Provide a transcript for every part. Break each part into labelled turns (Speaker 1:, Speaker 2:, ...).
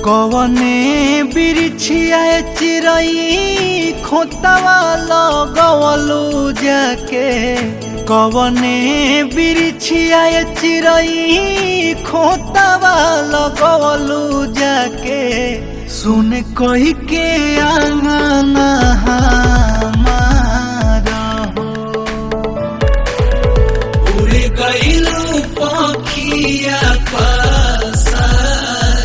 Speaker 1: कवने बिरिछिया चिरई खोतवा लगवलू जाके कवने बिरिछिया चिरई खोतवा लगवलू जाके सुन कही के आंगना हमारा हो
Speaker 2: उड़ गईलू पखिया पसार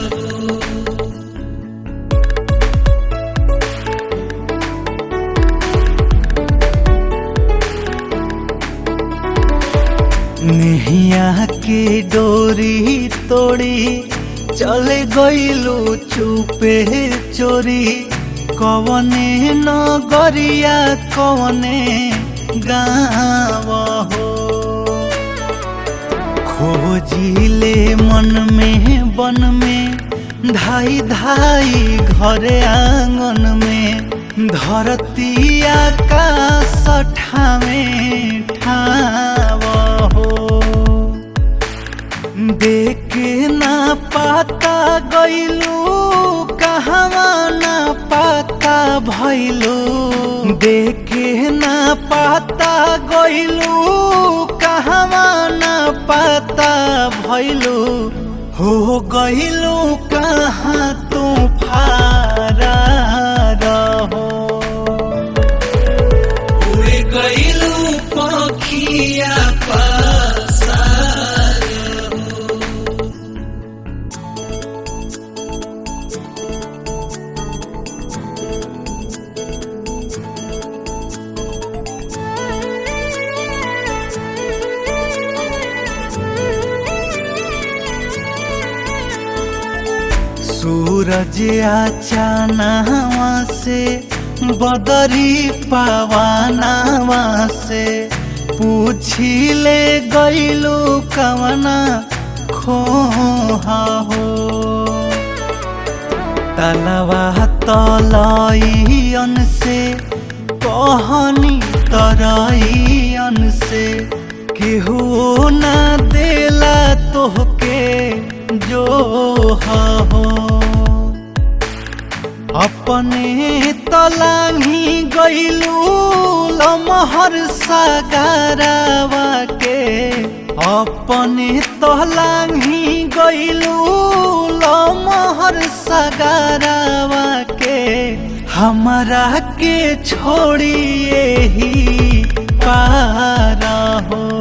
Speaker 1: नेहिया के डोरी तोड़ी चले गईलू चुपे चोरी कवने नगरिया कवने गाँव हो खोजिले मन में बन में धाई धाई घरे आंगन में धरती आकाश ठावे ठाव हो देखे ना पाता गईलू कहवा ना पाता भइलू देखे ना पाता गईलू कहवा ना पाता भइलू हो गईलू कहाँ तू फारा रहो
Speaker 2: उड़ गईलू पखिया पसार
Speaker 1: सूरज आचानावा से बदरी पवानावा से पूछिले गईलू कवना खोहा हो तलवा तलईन से कहनी तरईन से केहू ना देला तोहके जो हो अपने तलाही गईलू लमहर सगारावा के अपने तलाही गईलू लमहर सगारावा के हमरा के छोड़िए ही पारा हो